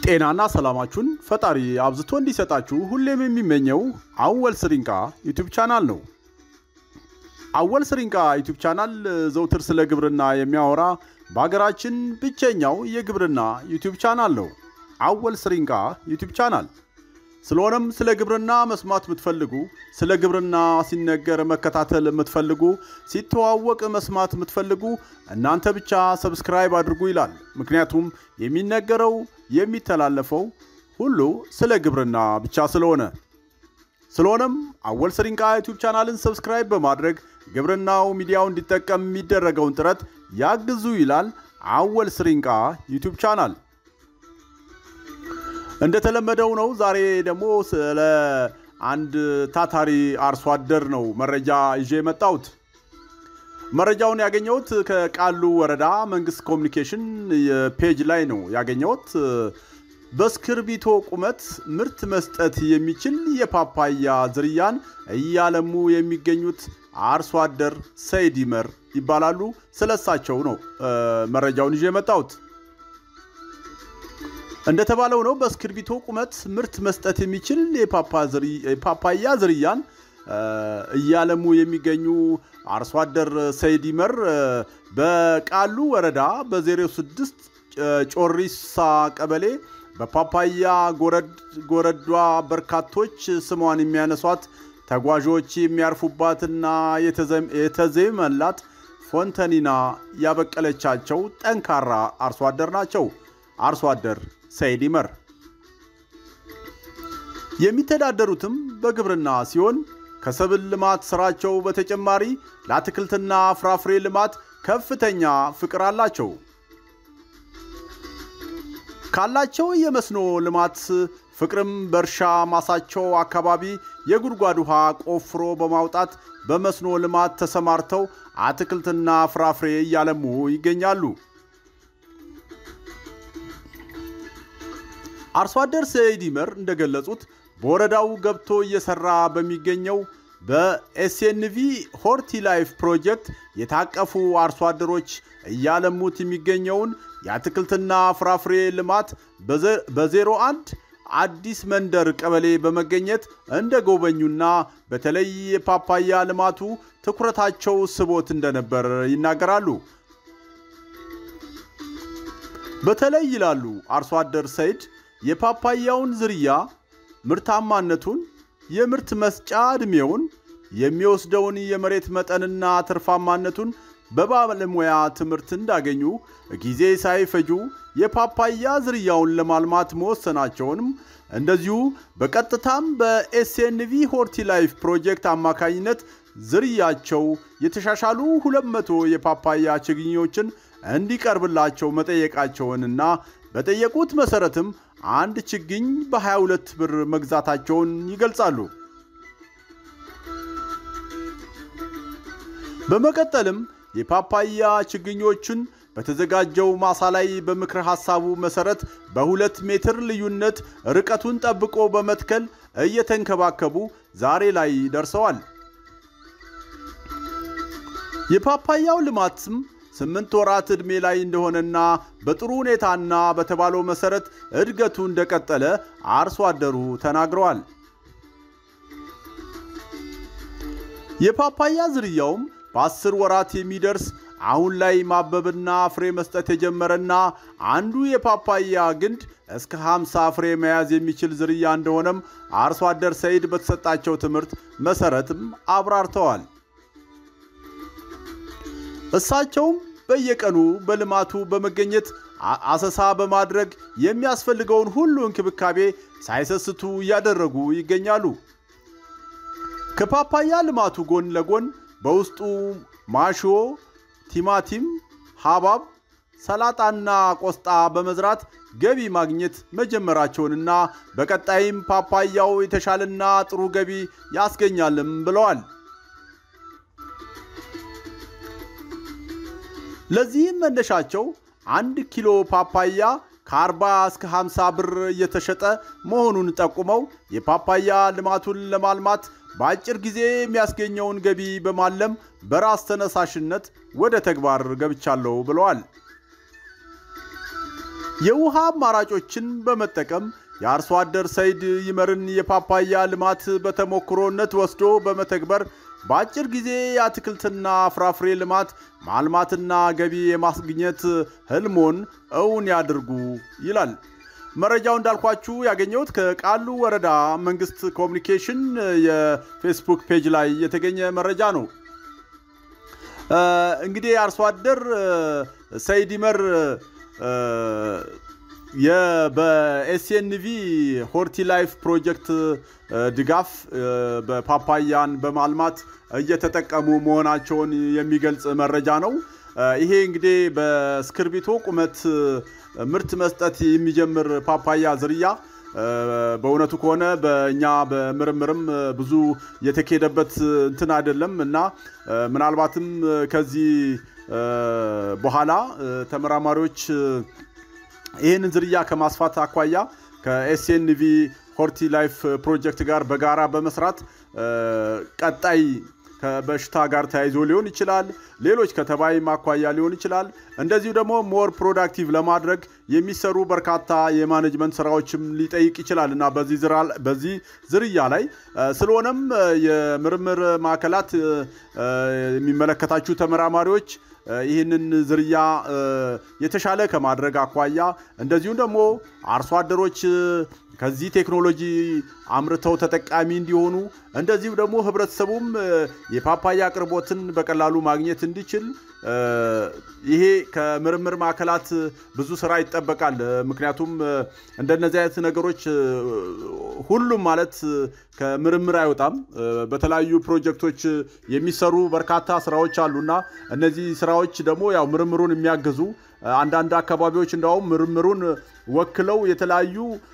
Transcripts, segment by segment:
ጤናና ሰላማችሁን ፈጣሪ አብዝቶ እንዲሰጣችሁ ሁሌም የሚመኘው አወል ስሪንቃ ዩቲዩብ ቻናል ነው። አወል ስሪንቃ ዩቲዩብ ቻናል ዘውትር ስለ ግብርና የሚያወራ በሀገራችን ብቸኛው የግብርና ዩቲዩብ ቻናል ነው። አወል ስሪንቃ ዩቲዩብ ቻናል። ስለሆነም ስለ ግብርና መስማት የምትፈልጉ፣ ስለ ግብርና ሲነገር መከታተል የምትፈልጉ፣ ሲተዋወቅ መስማት የምትፈልጉ እናንተ ብቻ ሰብስክራይብ አድርጉ ይላል። ምክንያቱም የሚነገረው የሚተላለፈው ሁሉ ስለ ግብርና ብቻ ስለሆነ ስለሆነም አወል ስሪንቃ ዩቲዩብ ቻናልን ሰብስክራይብ በማድረግ ግብርናው ሚዲያው እንዲጠቀም የሚደረገውን ጥረት ያግዙ ይላል አወል ስሪንቃ ዩቲዩብ ቻናል። እንደተለመደው ነው። ዛሬ ደግሞ ስለ አንድ ታታሪ አርሶ አደር ነው መረጃ ይዤ የመጣሁት። መረጃውን ያገኘሁት ከቃሉ ወረዳ መንግስት ኮሚኒኬሽን ፔጅ ላይ ነው ያገኘሁት። በእስክርቢቶ ቁመት ምርት መስጠት የሚችል የፓፓያ ዝርያን እያለሙ የሚገኙት አርሶ አደር ሰይድ ይመር ይባላሉ። ስለሳቸው ነው መረጃውን ይዤ የመጣሁት። እንደተባለው ነው በእስክርቢቶ ቁመት ምርት መስጠት የሚችል የፓፓያ ዝርያን እያለሙ የሚገኙ አርሶ አደር ሰይድ ይመር በቃሉ ወረዳ በ06 ጮሪሳ ቀበሌ በፓፓያ ጎረዷ በርካቶች ስሟን የሚያነሷት ተጓዦች የሚያርፉባትና የተዜመላት ፎንተኒና ያበቀለቻቸው ጠንካራ አርሶ አደር ናቸው። አርሶ አደር ሰይድ ይመር የሚተዳደሩትም በግብርና ሲሆን ከሰብል ልማት ስራቸው በተጨማሪ ለአትክልትና ፍራፍሬ ልማት ከፍተኛ ፍቅር አላቸው። ካላቸው የመስኖ ልማት ፍቅርም በእርሻ ማሳቸው አካባቢ የጉድጓድ ውሃ ቆፍሮ በማውጣት በመስኖ ልማት ተሰማርተው አትክልትና ፍራፍሬ እያለሙ ይገኛሉ። አርሶ አደር ሰይድ ይመር እንደገለጹት በወረዳው ገብቶ እየሰራ በሚገኘው በኤስኤንቪ ሆርቲ ላይፍ ፕሮጀክት የታቀፉ አርሶ አደሮች እያለሙት የሚገኘውን የአትክልትና ፍራፍሬ ልማት በ01 አዲስ መንደር ቀበሌ በመገኘት እንደ ጎበኙና በተለይ የፓፓያ ልማቱ ትኩረታቸው ስቦት እንደነበር ይናገራሉ። በተለይ ይላሉ አርሶ አደር ሰይድ የፓፓያውን ዝርያ ምርታማነቱን፣ የምርት መስጫ ዕድሜውን፣ የሚወስደውን የመሬት መጠንና ትርፋማነቱን በባለሙያ ትምህርት እንዳገኙ ጊዜ ሳይፈጁ የፓፓያ ዝርያውን ለማልማት መወሰናቸውንም እንደዚሁ በቀጥታም በኤስኤንቪ ሆርቲ ላይፍ ፕሮጀክት አማካኝነት ዝርያቸው የተሻሻሉ 200 የፓፓያ ችግኞችን እንዲቀርብላቸው መጠየቃቸውንና በጠየቁት መሰረትም አንድ ችግኝ በ22 ብር መግዛታቸውን ይገልጻሉ። በመቀጠልም የፓፓያ ችግኞቹን በተዘጋጀው ማሳ ላይ በምክር ሐሳቡ መሰረት በሁለት ሜትር ልዩነት ርቀቱን ጠብቆ በመትከል እየተንከባከቡ ዛሬ ላይ ደርሰዋል። የፓፓያው ልማትም ስምንት ወራት ዕድሜ ላይ እንደሆነና በጥሩ ሁኔታና በተባለው መሰረት እድገቱ እንደቀጠለ አርሶ አደሩ ተናግረዋል። የፓፓያ ዝርያውም በአስር ወራት የሚደርስ አሁን ላይ ማበብና ፍሬ መስጠት የጀመረና አንዱ የፓፓያ ግንድ እስከ 50 ፍሬ መያዝ የሚችል ዝርያ እንደሆነም አርሶ አደር ሰይድ በተሰጣቸው ትምህርት መሰረትም አብራርተዋል። እሳቸውም በየቀኑ በልማቱ በመገኘት አሰሳ በማድረግ የሚያስፈልገውን ሁሉ እንክብካቤ ሳይሰስቱ እያደረጉ ይገኛሉ። ከፓፓያ ልማቱ ጎን ለጎን በውስጡ ማሾ፣ ቲማቲም፣ ሐብሐብ፣ ሰላጣና ቆስጣ በመዝራት ገቢ ማግኘት መጀመራቸውንና በቀጣይም ፓፓያው የተሻለና ጥሩ ገቢ ያስገኛልም ብለዋል። ለዚህም መነሻቸው አንድ ኪሎ ፓፓያ ከ40 እስከ 50 ብር እየተሸጠ መሆኑን ጠቁመው የፓፓያ ልማቱን ለማልማት በአጭር ጊዜ የሚያስገኘውን ገቢ በማለም በራስ ተነሳሽነት ወደ ተግባር ገብቻለሁ ብለዋል። የውሃ አማራጮችን በመጠቀም የአርሶ አደር ሰይድ ይመርን የፓፓያ ልማት በተሞክሮነት ወስዶ በመተግበር በአጭር ጊዜ የአትክልትና ፍራፍሬ ልማት ማልማትና ገቢ የማስገኘት ህልሞን እውን ያድርጉ ይላል። መረጃው እንዳልኳችሁ ያገኘሁት ከቃሉ ወረዳ መንግስት ኮሚኒኬሽን የፌስቡክ ፔጅ ላይ የተገኘ መረጃ ነው። እንግዲህ አርሶ አደር ሰይድ ይመር በኤስኤንቪ ሆርቲ ላይፍ ፕሮጀክት ድጋፍ በፓፓያን በማልማት እየተጠቀሙ መሆናቸውን የሚገልጽ መረጃ ነው። ይሄ እንግዲህ በእስክርቢቶ ቁመት ምርት መስጠት የሚጀምር ፓፓያ ዝርያ በእውነቱ ከሆነ በእኛ በምርምርም ብዙ የተካሄደበት እንትን አይደለም እና ምናልባትም ከዚህ በኋላ ተመራማሪዎች ይህንን ዝርያ ከማስፋት አኳያ ከኤስኤንቪ ሆርቲ ላይፍ ፕሮጀክት ጋር በጋራ በመስራት ቀጣይ ከበሽታ ጋር ተያይዞ ሊሆን ይችላል፣ ሌሎች ከተባይ ማኳያ ሊሆን ይችላል። እንደዚሁ ደግሞ ሞር ፕሮዳክቲቭ ለማድረግ የሚሰሩ በርካታ የማኔጅመንት ስራዎችም ሊጠይቅ ይችላል እና በዚህ ዝርያ ላይ ስለሆነም የምርምር ማዕከላት የሚመለከታችሁ ተመራማሪዎች ይህንን ዝርያ የተሻለ ከማድረግ አኳያ እንደዚሁም ደግሞ አርሶ አደሮች ከዚህ ቴክኖሎጂ አምርተው ተጠቃሚ እንዲሆኑ እንደዚሁም ደግሞ ህብረተሰቡም የፓፓያ አቅርቦትን በቀላሉ ማግኘት እንዲችል ይሄ ከምርምር ማዕከላት ብዙ ስራ ይጠበቃል። ምክንያቱም እንደነዚህ አይነት ነገሮች ሁሉም ማለት ከምርምር አይወጣም። በተለያዩ ፕሮጀክቶች የሚሰሩ በርካታ ስራዎች አሉና እነዚህ ስራዎች ደግሞ ያው ምርምሩን የሚያግዙ አንዳንድ አካባቢዎች እንዳውም ምርምሩን ወክለው የተለያዩ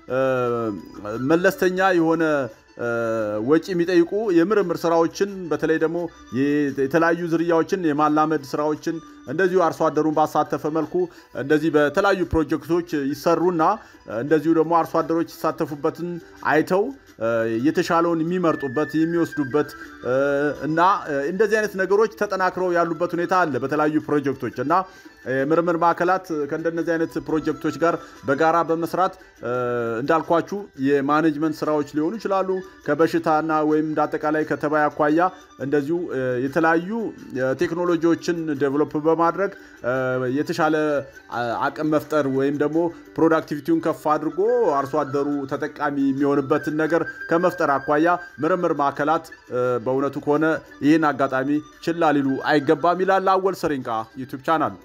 መለስተኛ የሆነ ወጪ የሚጠይቁ የምርምር ስራዎችን በተለይ ደግሞ የተለያዩ ዝርያዎችን የማላመድ ስራዎችን እንደዚሁ አርሶ አደሩን ባሳተፈ መልኩ እንደዚህ በተለያዩ ፕሮጀክቶች ይሰሩና እንደዚሁ ደግሞ አርሶ አደሮች ይሳተፉበትን አይተው የተሻለውን የሚመርጡበት የሚወስዱበት እና እንደዚህ አይነት ነገሮች ተጠናክረው ያሉበት ሁኔታ አለ በተለያዩ ፕሮጀክቶች እና ምርምር ማዕከላት ከእንደነዚህ አይነት ፕሮጀክቶች ጋር በጋራ በመስራት እንዳልኳችሁ የማኔጅመንት ስራዎች ሊሆኑ ይችላሉ። ከበሽታና ወይም እንዳጠቃላይ ከተባይ አኳያ እንደዚሁ የተለያዩ ቴክኖሎጂዎችን ዴቨሎፕ በማድረግ የተሻለ አቅም መፍጠር ወይም ደግሞ ፕሮዳክቲቪቲውን ከፍ አድርጎ አርሶ አደሩ ተጠቃሚ የሚሆንበትን ነገር ከመፍጠር አኳያ ምርምር ማዕከላት በእውነቱ ከሆነ ይህን አጋጣሚ ችላ ሊሉ አይገባም ይላል አወል ሰሪንቃ ዩቱብ ቻናል።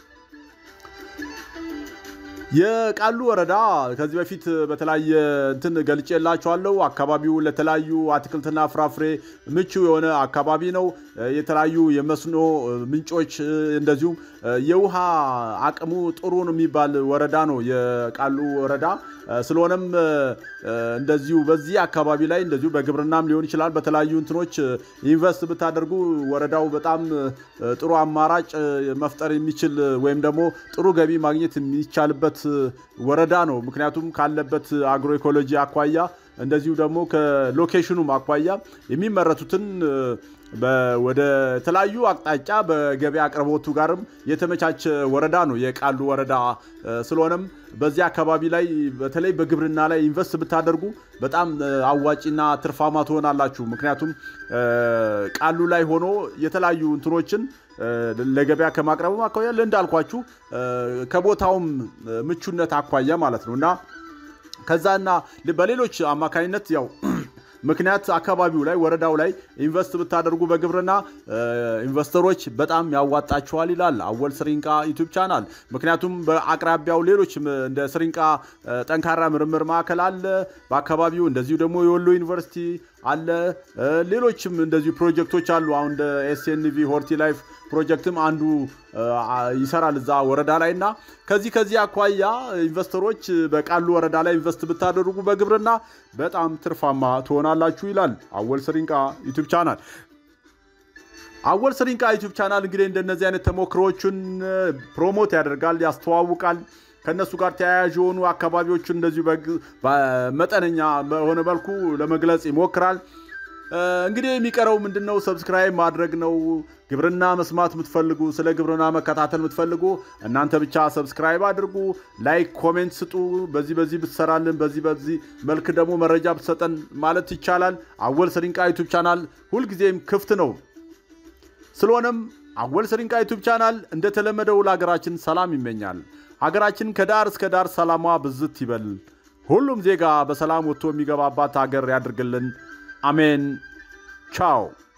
የቃሉ ወረዳ ከዚህ በፊት በተለያየ እንትን ገልጬላችኋለሁ። አካባቢው ለተለያዩ አትክልትና ፍራፍሬ ምቹ የሆነ አካባቢ ነው። የተለያዩ የመስኖ ምንጮች እንደዚሁም የውሃ አቅሙ ጥሩ ነው የሚባል ወረዳ ነው የቃሉ ወረዳ። ስለሆነም እንደዚሁ በዚህ አካባቢ ላይ እንደዚሁ በግብርናም ሊሆን ይችላል በተለያዩ እንትኖች ኢንቨስት ብታደርጉ ወረዳው በጣም ጥሩ አማራጭ መፍጠር የሚችል ወይም ደግሞ ጥሩ ገቢ ማግኘት የሚቻልበት ወረዳ ነው። ምክንያቱም ካለበት አግሮ ኢኮሎጂ አኳያ እንደዚሁ ደግሞ ከሎኬሽኑም አኳያ የሚመረቱትን ወደ ተለያዩ አቅጣጫ በገበያ አቅርቦቱ ጋርም የተመቻቸ ወረዳ ነው የቃሉ ወረዳ። ስለሆነም በዚህ አካባቢ ላይ በተለይ በግብርና ላይ ኢንቨስት ብታደርጉ በጣም አዋጪና ትርፋማ ትሆናላችሁ። ምክንያቱም ቃሉ ላይ ሆኖ የተለያዩ እንትኖችን ለገበያ ከማቅረብም አኳያ እንዳልኳችሁ ከቦታውም ምቹነት አኳያ ማለት ነው እና ከዛና በሌሎች አማካኝነት ያው ምክንያት አካባቢው ላይ ወረዳው ላይ ኢንቨስት ብታደርጉ በግብርና ኢንቨስተሮች በጣም ያዋጣችኋል ይላል አወል ስሪንቃ ዩቱብ ቻናል። ምክንያቱም በአቅራቢያው ሌሎች እንደ ስሪንቃ ጠንካራ ምርምር ማዕከል አለ በአካባቢው እንደዚሁ ደግሞ የወሎ ዩኒቨርሲቲ አለ። ሌሎችም እንደዚሁ ፕሮጀክቶች አሉ። አሁን እንደ ኤስኤንቪ ሆርቲ ላይፍ ፕሮጀክትም አንዱ ይሰራል እዛ ወረዳ ላይ እና ከዚህ ከዚህ አኳያ ኢንቨስተሮች በቃሉ ወረዳ ላይ ኢንቨስት ብታደርጉ በግብርና በጣም ትርፋማ ትሆናላችሁ ይላል አወል ስሪንቃ ዩቱብ ቻናል። አወል ስሪንቃ ዩቱብ ቻናል እንግዲህ እንደነዚህ አይነት ተሞክሮዎችን ፕሮሞት ያደርጋል፣ ያስተዋውቃል። ከእነሱ ጋር ተያያዥ የሆኑ አካባቢዎችን እንደዚሁ በመጠነኛ በሆነ መልኩ ለመግለጽ ይሞክራል። እንግዲህ የሚቀረው ምንድን ነው? ሰብስክራይብ ማድረግ ነው። ግብርና መስማት የምትፈልጉ ስለ ግብርና መከታተል የምትፈልጉ እናንተ ብቻ ሰብስክራይብ አድርጉ፣ ላይክ፣ ኮሜንት ስጡ። በዚህ በዚህ ብትሰራልን፣ በዚህ በዚህ መልክ ደግሞ መረጃ ብትሰጠን ማለት ይቻላል። አወል ስሪንቃ ዩቱብ ቻናል ሁልጊዜም ክፍት ነው። ስለሆነም አወል ስሪንቃ ዩቱብ ቻናል እንደተለመደው ለሀገራችን ሰላም ይመኛል። ሀገራችን ከዳር እስከ ዳር ሰላሟ ብዝት ይበል። ሁሉም ዜጋ በሰላም ወጥቶ የሚገባባት ሀገር ያድርግልን። አሜን። ቻው